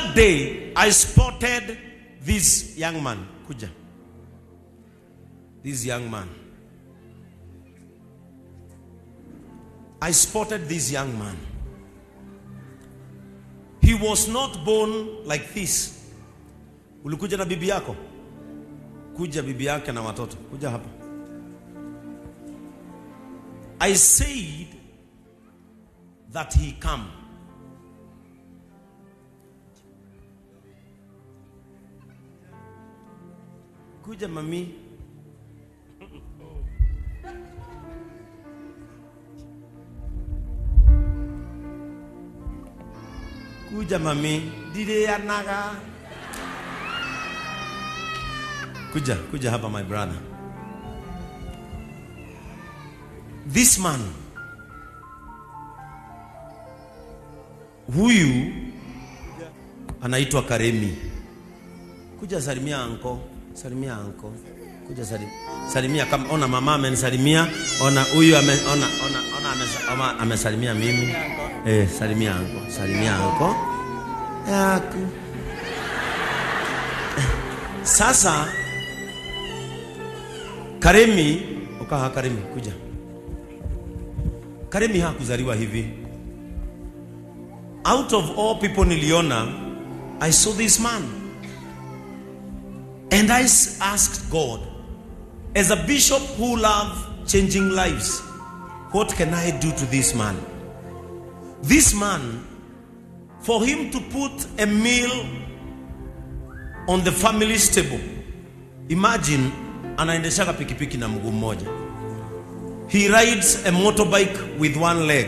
other day, I spotted this young man. Kuja. This young man. I spotted this young man. He was not born like this. Ulikuja na bibi yako? Kuja bibi yake na watoto. Kuja hapa. I said that he come. Kuja mami. Kuja mami. Dide ya naga. Kuja, kuja hapa my brother. This man huyu anaitwa Karemi. Kuja salimia anko, salimia anko. Kuja salimia, salimia kama ona mama amenisalimia, ona huyu ame, ona ona ona amesa- ama- amesalimia mimi. Eh, salimia anko, salimia anko. Yaku. Sasa Karemi, ukaha Karemi, kuja. Karemi hakuzaliwa hivi. Out of all people niliona, I saw this man. And I s- asked God, as a bishop who love changing lives, what can I do to this man? This man, for him to put a meal on the family's table, imagine anaendeshaga pikipiki na mguu mmoja. He rides a motorbike with one leg.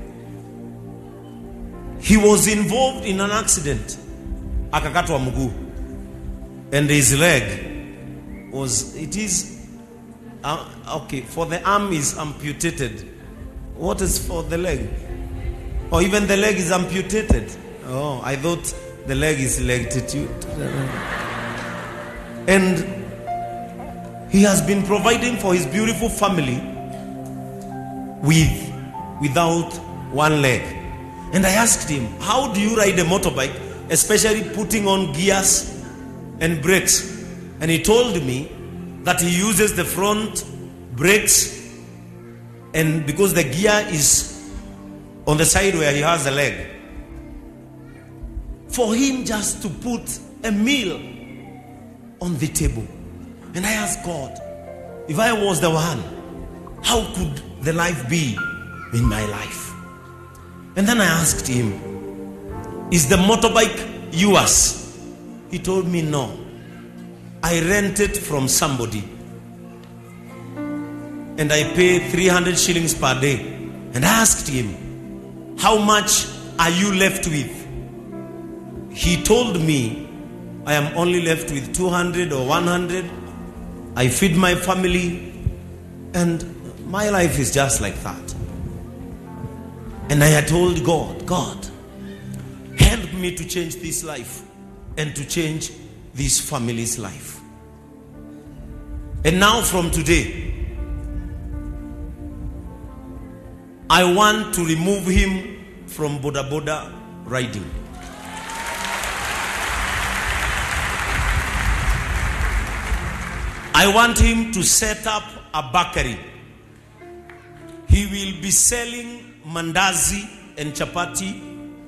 He was involved in an accident. Akakatwa mguu. And his leg was, it is, uh, okay, for the arm is amputated. What is for the leg? Or even the leg is amputated. Oh, I thought the leg is longitude. And he has been providing for his beautiful family with without one leg. And I asked him, How do you ride a motorbike, especially putting on gears and brakes? And he told me that he uses the front brakes, and because the gear is on the side where he has a leg, for him just to put a meal on the table. And I asked God, if I was the one, how could the life be in my life? And then I asked him, Is the motorbike yours? He told me, No. I rent it from somebody. And I pay 300 shillings per day. And I asked him, How much are you left with? He told me, I am only left with 200 or 100. I feed my family, and my life is just like that. And I had told God, God, help me to change this life and to change this family's life. And now, from today, I want to remove him from Boda Boda riding. I want him to set up a bakery. He will be selling mandazi and chapati.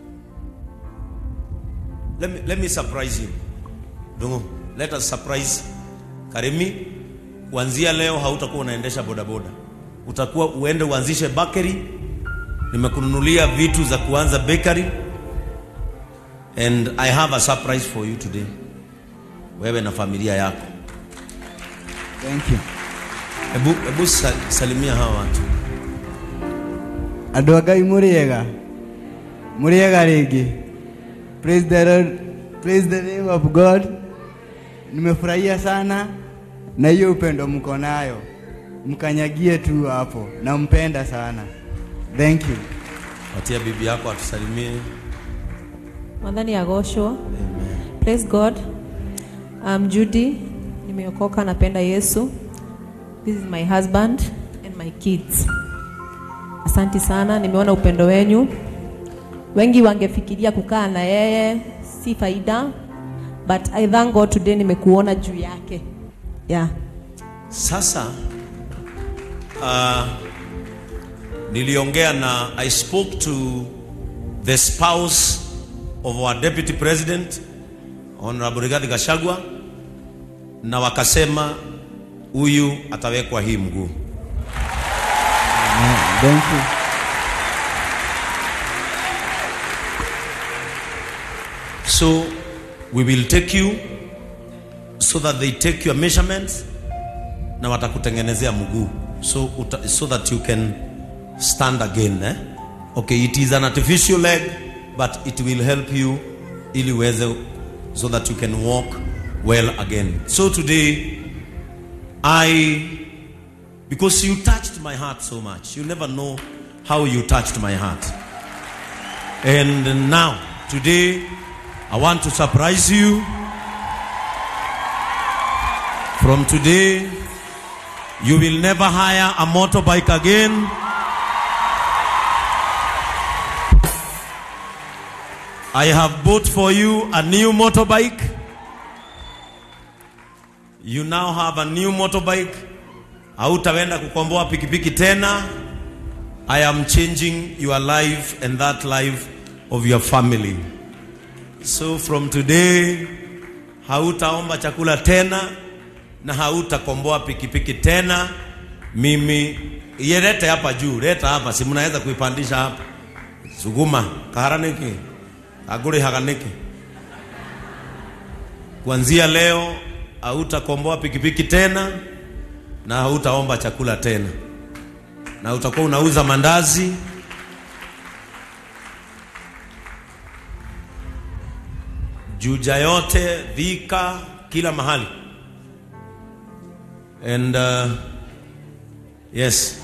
Let me, let me surprise him. Dungu, let us surprise Karemi. Kuanzia leo hautakuwa unaendesha bodaboda, utakuwa uende uanzishe bakery. Nimekununulia vitu za kuanza bakery and I have a surprise for you today, wewe na familia yako. Thank you. Hebu hebu sa- salimia hawa watu. andå a ngai må rä ega må rä ega rä ngä praise the Lord, praise the name of god nimefurahia sana na hiyo upendo mko nayo mkanyagie tu hapo nampenda sana thank you Patia bibi yako atusalimie. Mwadhani agoshwa. Praise God. I'm Judy. Nimeokoka napenda Yesu. This is my husband and my kids. Asanti sana, nimeona upendo wenyu. Wengi wangefikiria kukaa na yeye si faida but I thank God today nimekuona juu yake yeah. Sasa uh, niliongea na I spoke to the spouse of our deputy president Honorable Rigathi Gachagua na wakasema huyu atawekwa hii mguu. Amen. Thank you. So we will take you so that they take your measurements na watakutengenezea mguu so, uta, so that you can stand again eh? Okay, it is an artificial leg but it will help you ili uweze so that you can walk well again. So today I because you touched my heart so much. You never know how you touched my heart. And now, today, I want to surprise you. From today, you will never hire a motorbike again. I have bought for you a new motorbike. You now have a new motorbike. Hautaenda kukomboa pikipiki tena. I am changing your life and that life of your family. So from today hautaomba chakula tena na hautakomboa pikipiki tena. Mimi yelete hapa juu, leta hapa, si mnaweza kuipandisha hapa. Suguma kaharaniki agure haganiki. Kuanzia leo hautakomboa pikipiki tena na hautaomba chakula tena, na utakuwa unauza mandazi Juja yote, Thika, kila mahali. And uh, yes.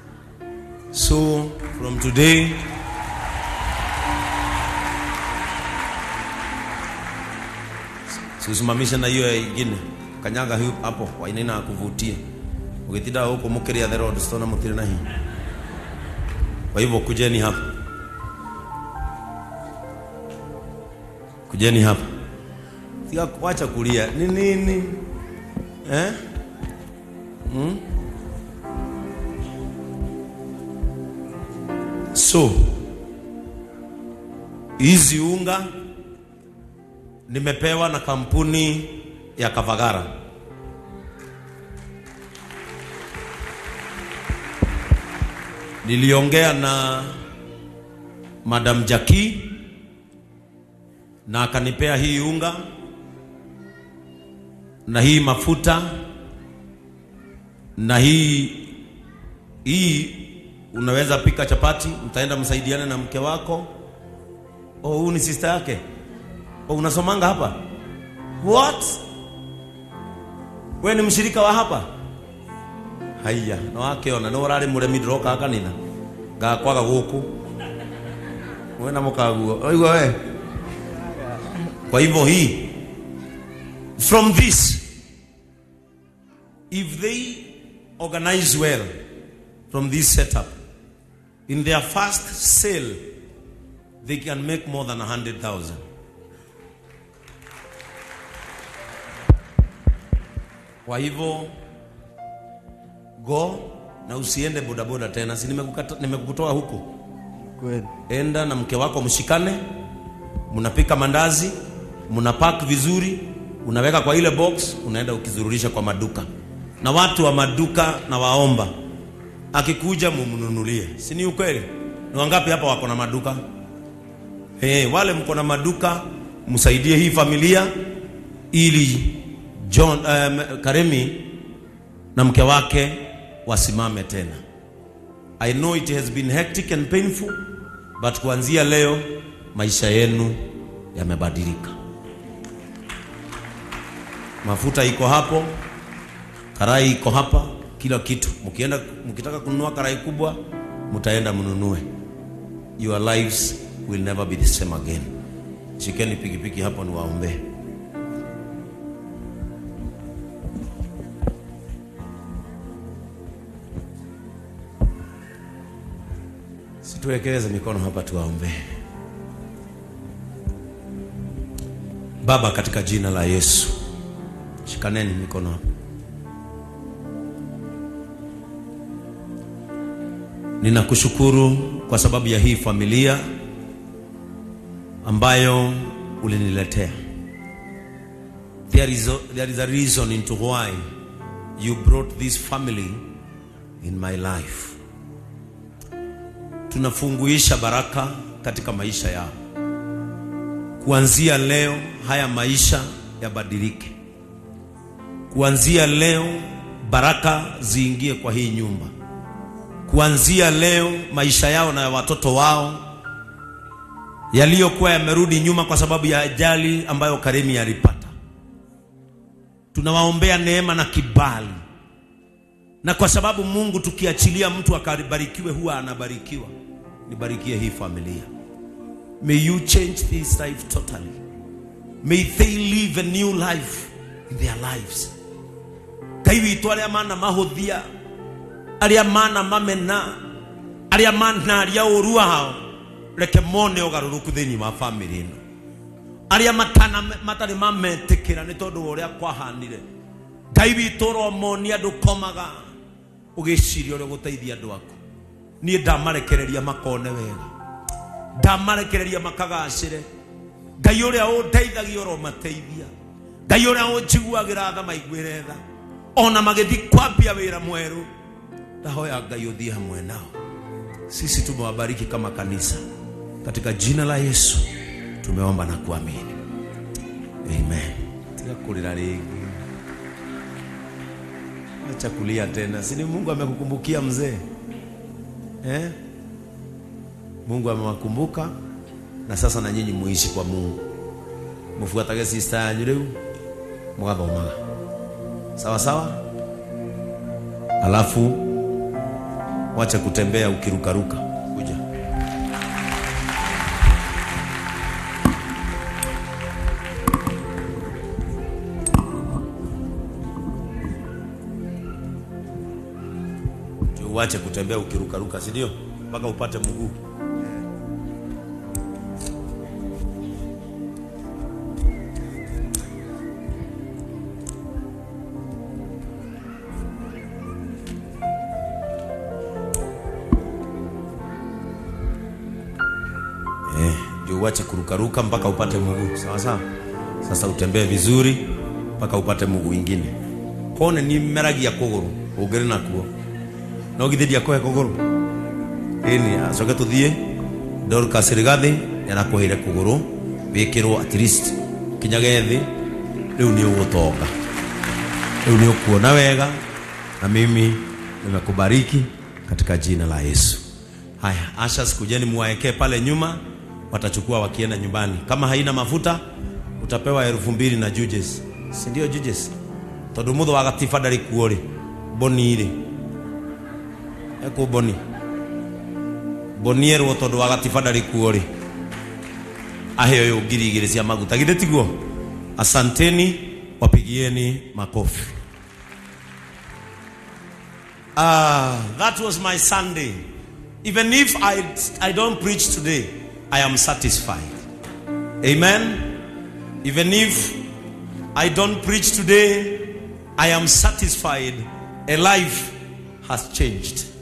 So from today siusimamishe na hiyo ingine kanyaga hiyo hapo wainina akuvutia ukitinda huko mukiria the road sitona mutire na hii kwa hivyo kujeni hapa kujeni hapa Sika wacha kulia ni nini eh? hmm? so hizi unga nimepewa na kampuni ya Kavagara niliongea na Madam Jackie na akanipea hii unga na hii mafuta na hii hii unaweza pika chapati, mtaenda msaidiane na mke wako. Oh, huyu ni sister yake. Oh, unasomanga hapa? What? We ni mshirika wa hapa? Haya, na wake ona no rari muremi ndiroka kanitha. Ngakwaga guku. We na mukaguo. Oigwa we. Kwa hivyo hii from this if they organize well from this setup in their first sale they can make more than 100,000 kwa hivyo go na usiende bodaboda tena si nimekukata- nimekukutoa huko Kweli. enda na mke wako mshikane mnapika mandazi mnapack vizuri unaweka kwa ile box unaenda ukizururisha kwa maduka na watu wa maduka na waomba akikuja mumnunulie si ni ukweli ni wangapi hapa wako na maduka hey, wale mko na maduka msaidie hii familia ili John um, Karemi na mke wake wasimame tena I know it has been hectic and painful but kuanzia leo maisha yenu yamebadilika. Mafuta iko hapo, karai iko hapa, kila kitu. Mkienda mkitaka kununua karai kubwa, mtaenda mnunue. Your lives will never be the same again. Shikeni pikipiki hapo niwaombee. Situwekeleze mikono hapa tuwaombee. Baba, katika jina la Yesu, shikaneni mikono hapo. Ninakushukuru kwa sababu ya hii familia ambayo uliniletea. There is a, there is a reason into why you brought this family in my life. Tunafunguisha baraka katika maisha yao. Kuanzia leo haya maisha yabadilike. Kuanzia leo baraka ziingie kwa hii nyumba. Kuanzia leo maisha yao na ya watoto wao yaliyokuwa yamerudi nyuma kwa sababu ya ajali ambayo Karemi alipata, tunawaombea neema na kibali, na kwa sababu Mungu, tukiachilia mtu akabarikiwe, huwa anabarikiwa. Nibarikie hii familia. May you change this life totally. May they live a new life in their lives. Ngai witũ arĩa mana mahũthia arĩa mana mamena arĩa manaria ũru wao reke mone ũgarũrũku thĩinĩ wa bamĩrĩ ĩno arĩa matana matarĩ mametĩkĩra nĩ tondũ wa ũrĩa kwahanire ngai witũ ũromonia andũ komaga ũgĩciria ũrĩa ũgũteithia andũ aku niĩ ndamarekereria makone wega ndamarekereria makagacĩre ngai ũrĩa ũndeithagia ũromateithia ngai ũrĩa ũnjiguagĩra tha maiguĩre tha ona magĩthiĩ kwambia wĩra mwerũ ndahoya ngai ũthiĩ hamwe nao sisi tumewabariki kama kanisa katika jina la yesu tumeomba na kuamini amen tiga kulira rĩngĩ acha kulia tena sini mungu amekukumbukia mzee eh? mungu amewakumbuka na sasa na nyinyi muishi kwa mungu mufuatage sista yanyu rĩu mũgathomaga sawa sawa alafu wacha kutembea ukirukaruka kuja Ndio uache kutembea ukirukaruka si ndio mpaka upate mguu eh, ndio uache kurukaruka mpaka upate mguu sawa sawa sasa utembee vizuri mpaka upate mguu ingine kone ni meragia kũgũrũ ũngĩrĩ nakuo no githĩ ndiakũhe kũgũrũ ĩni acoke tũthiĩ Dorcas Rigathi nĩarakũheire kũgũrũ wĩkĩrwo at least kinyage thĩ rĩu nĩ ũgũtonga rĩu nĩ ũkuona wega na mimi nimekubariki katika jina la Yesu haya ashas kujeni muwaekee pale nyuma watachukua wakienda nyumbani kama haina mafuta utapewa elfu mbili na juges si ndio juges tondu mutho wa gatiba ndarĩ kuo rĩ boni rĩ ekũ boni boni erwo tondu wa gatiba ndarĩ kuo rĩ aheo yo ngiri igĩrĩ cia maguta githĩ tiguo asanteni wapigieni makofi Ah, that was my Sunday. Even if I, I don't preach today, I am satisfied. Amen. Even if I don't preach today, I am satisfied. A life has changed.